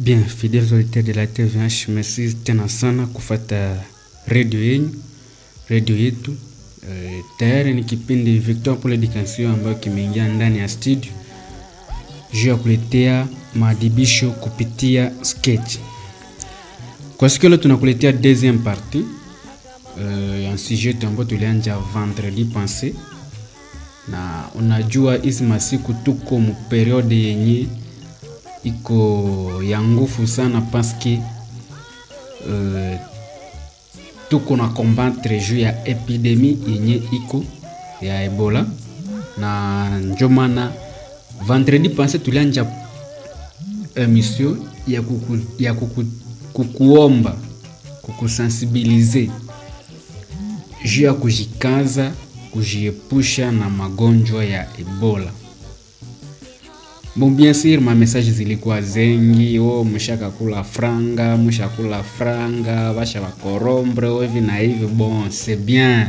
Bien, fidèles auditeurs de la TVH, merci tena sana kufata redio yenyu, redio yetu. Uh, tayari ni kipindi Victoire pour l'Education ambayo kimeingia ndani ya studio juu ya kuletea maadibisho kupitia sketch. Kwa siku leo tunakuletea deuxième partie uh, ya sujet ambayo tulianja vendredi passé, na unajua hizi masiku tuko mu periode yenye iko ya nguvu sana paske uh, tuko na combattre juu ya epidemi yenye iko ya Ebola, na njo maana vendredi passé tulianja emission ya, kuku, ya kuku, kukuomba kukusensibilize juu ya kujikaza kujiepusha na magonjwa ya Ebola. Bon, bien sûr ma message zilikuwa zengi, oh, mshakakula franga, mshakula franga, basha bakorombre hivi na hivi. Bon, c'est bien,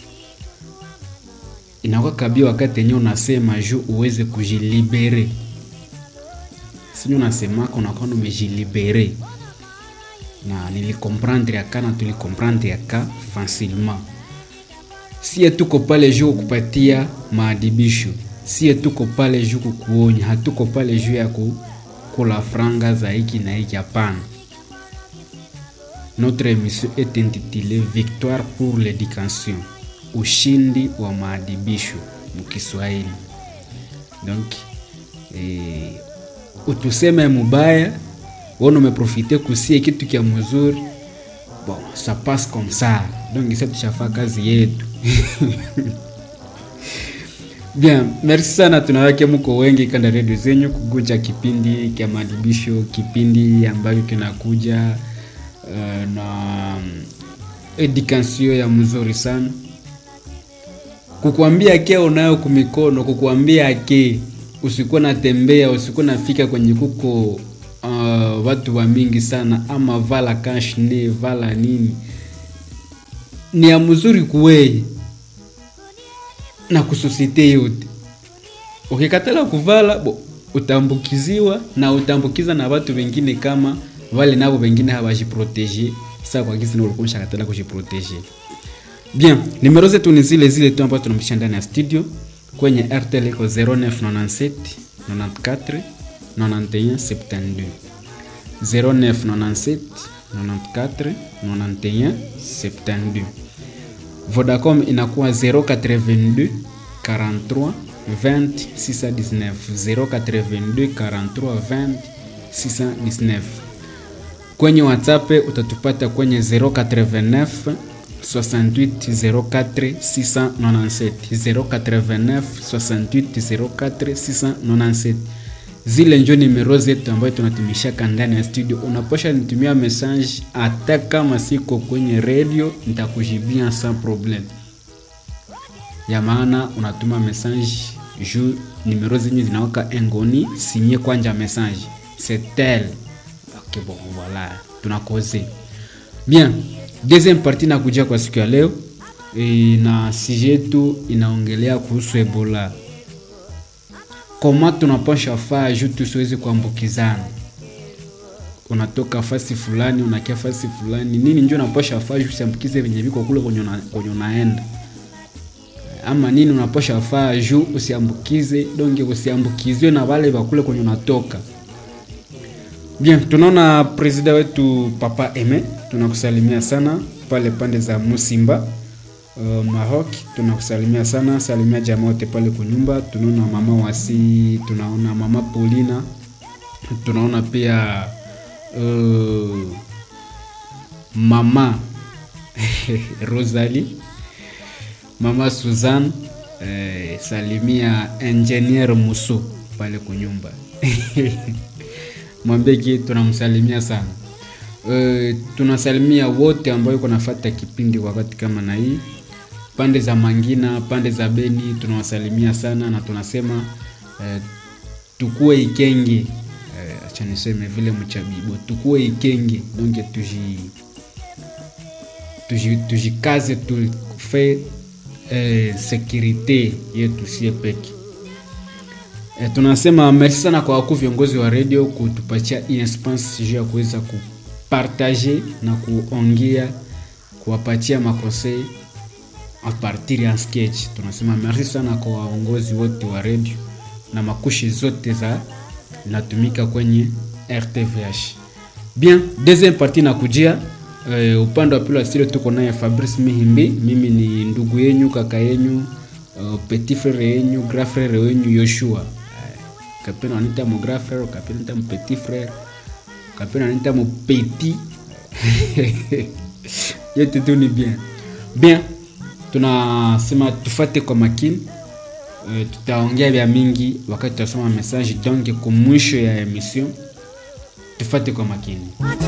inakuwa kabia wakati yenyewe unasema juu uweze kujilibere, sinyo unasemaka unakuwa umejilibere, na nilikomprendre yaka na tulikomprendre yaka facilement. Sie tuko pale juu kupatia maadibisho sie tuko pale juu kukuonya, hatuko pale juu ya kukula franga za hiki na hiki. Hapana, notre émission est intitulée Victoire pour l'éducation, ushindi wa maadibisho mukiswahili. Donc eh, utuseme mubaya wona umeprofite kusie kitu kya mzuri, bon ça passe comme ça. Donc isa tushafaa kazi yetu Bien, merci sana, tunawake mko wengi kanda redio zenyu kuguja kipindi kya maadibisho, kipindi ambacho kinakuja uh, na edukasio ya mzuri sana, kukuambia ke unayo kumikono, kukuambia ke usikuwa natembea, usikuwa nafika kwenye kuko uh, watu wa mingi sana, ama vala kashne vala nini, ni ya mzuri kuweye na kusosiete yote. Ukikatala kuvala bo, utambukiziwa na utambukiza na watu wengine, kama wale nabo wengine hawajiprotege sasa kwa gizi na ulikuwa mshakatala kujiprotege. Bien, numero zetu ni zile zile tu ambazo tunampisha ndani ya studio kwenye RTL iko 0997 94 91 72 0997 94 91 72 Vodacom inakuwa 082 43 20 619 082 43 20 619. Kwenye WhatsApp utatupata kwenye 089 68 04 697 089 68 04 697. Zile njo nimero zetu ambayo tunatumishaka ndani ya studio. Unaposha nitumia message, hata kama siko kwenye radio nitakujibia sans problem. Ya maana unatuma message juu nimero zenye zinawaka engoni sinye kwanja message c'est tel. Okay, bon voilà, tunakoze bien. Deuxième partie nakuja kwa siku ya leo e, na sije yetu inaongelea kuhusu Ebola koma tunapasha faa juu tusiwezi kuambukizana. Unatoka fasi fulani unakia fasi fulani nini, njo unapasha faa juu usiambukize venye viko kule kwenye unaenda, ama nini unapasha faa juu usiambukize donge, usiambukizwe na wale bakule kwenye unatoka. Bien, tunaona presida wetu Papa Eme, tunakusalimia sana pale pande za Musimba Uh, Maroc tunakusalimia sana, salimia jamaa wote pale kunyumba. Tunaona mama Wasi, tunaona mama Paulina, tunaona pia uh, mama Rosalie, mama Suzanne, eh, salimia engineer Muso pale kunyumba mwambie tunamsalimia sana. Uh, tunasalimia wote ambao yuko nafuata kipindi wakati kama na hii pande za Mangina, pande za Beni tunawasalimia sana na tunasema uh, tukue ikenge uh, acha niseme vile mchabibo, tukue ikenge donc tuji tuji tujikaze tufe uh, securite yetu sie peke E, tunasema merci sana kwa wakuu viongozi wa radio kutupatia hii espace juu ya kuweza kupartage na kuongea kuwapatia makonsei a partir ya sketch. Tunasema merci sana kwa waongozi wote wa radio na makushi zote za natumika kwenye RTVH. Bien, deuxième partie nakujia uh, upande wa pili wa studio tuko naye Fabrice Mihimbi. Mimi ni ndugu yenyu, kaka yenyu, uh, petit frere yenyu, grand frere wenyu Yoshua. Uh, kapena wanita mo grand frere, kapena wanita mo petit frere, kapena wanita mo petit yote tu ni bien bien. Tunasema tufate kwa makini uh, tutaongea vya mingi wakati tutasoma message donc kumwisho ya emission tufate kwa makini.